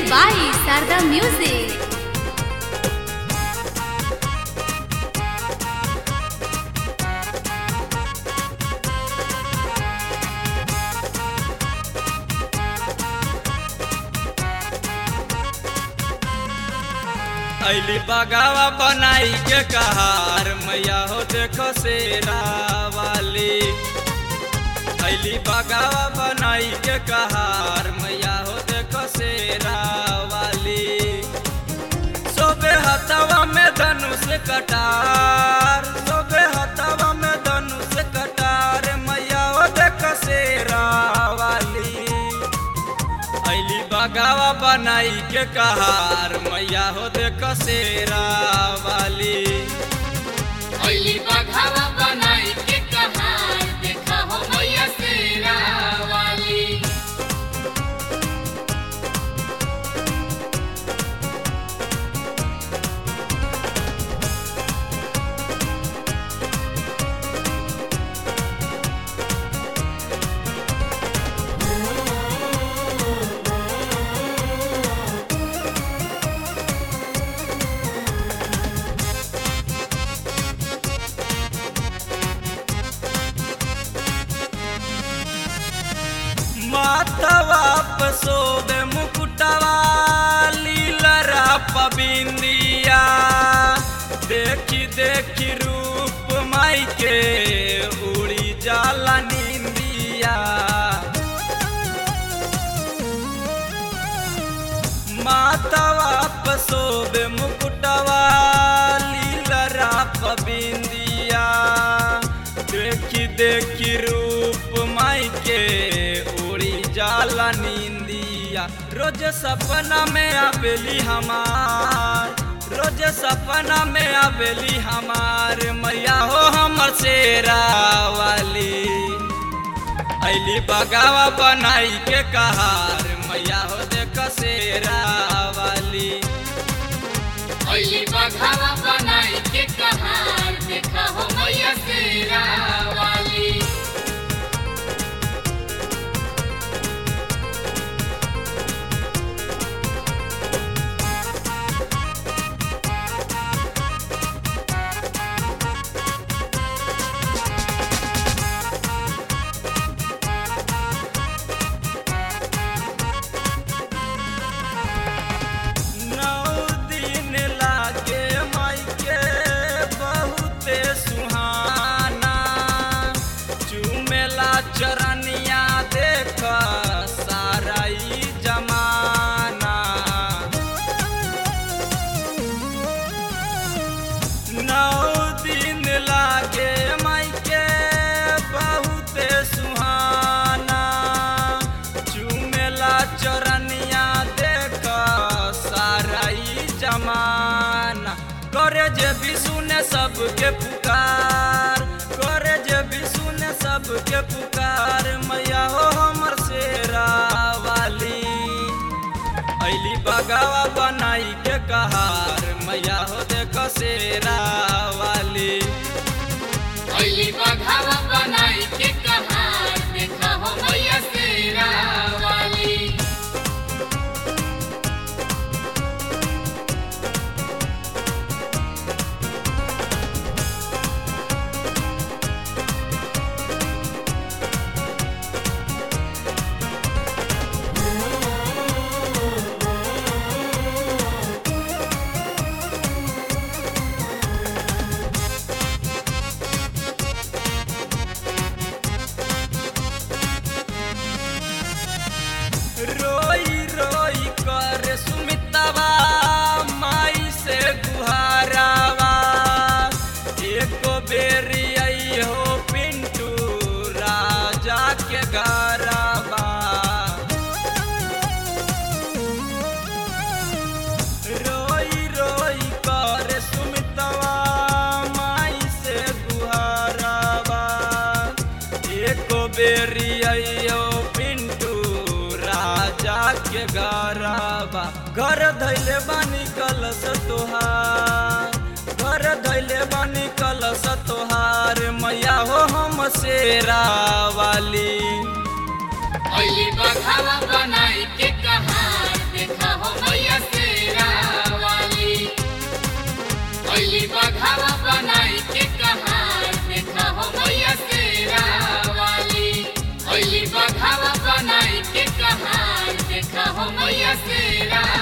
by Sarda Music. अली बगावा बनाई के कहार मैया हो देखो शेरा वाली अली बगावा बनाई के कहार मैया हो देखो शेरा वाली सोबे हथवा में धनुष कटार सोबे हथवा में धनुष कटार मैया हो देखो शेरा वाली अली बगावा बनाई के कहार मैया हो देख शेरा वाली अली बघावा बनाई के कहार देखा हो मैया शेरा वाली माथवा पे सोबे मुकुटवा लीलरा पबिंदिया देखी देखी रूप माई के उड़ी जाला निंदिया माथवा पे सोबे मुकुटवा लीलरा पबिंदिया देखी देखी रूप माई के उड़ी जाला नींदिया रोज सपना में आवेली हमार रोज सपना में आवेली हमार मैया हो हमर शेरा वाली अली बगावा बनाई के कहार मैया हो देख शेरा वाली अली बघावा बनाई के कहार देखा हो मैया शेरा वाली नौ दिन लागे माई के बहुते सुहाना चुमेला चरनिया देख सारा ई जमाना नौ दिन लागे माई के बहुते सुहाना चुमेला चरनिया देख सारा ई जमाना करे जे भी सुने सबके पुकार करे जे भी सुने सबके पुकार मैया हो हमर शेरा वाली अली बगावा बनाई के कहार मैया हो देख शेरा वाली अली बघावा बनाई के कहार देखा हो मैया शेरा वाली रोई रोई कर सुमितवा माई से गुहारावा एको बेरी आई हो पिंटू राजा के घरवा रोई रोई कर सुमितवा माई से गुहारावा एको बेरी आइयो पिंटू राजा के गरबा घर धैले बानी कलश तोहार घर धैले बानी कलश तोहार मैया हो हम शेरा वाली अली बघावा बनाई के कहार देखा हो अली बघावा बनाई के कहार देखा हो मैया शेरा वाली अली बघावा बनाई के कहार देखा हो मैया शेरा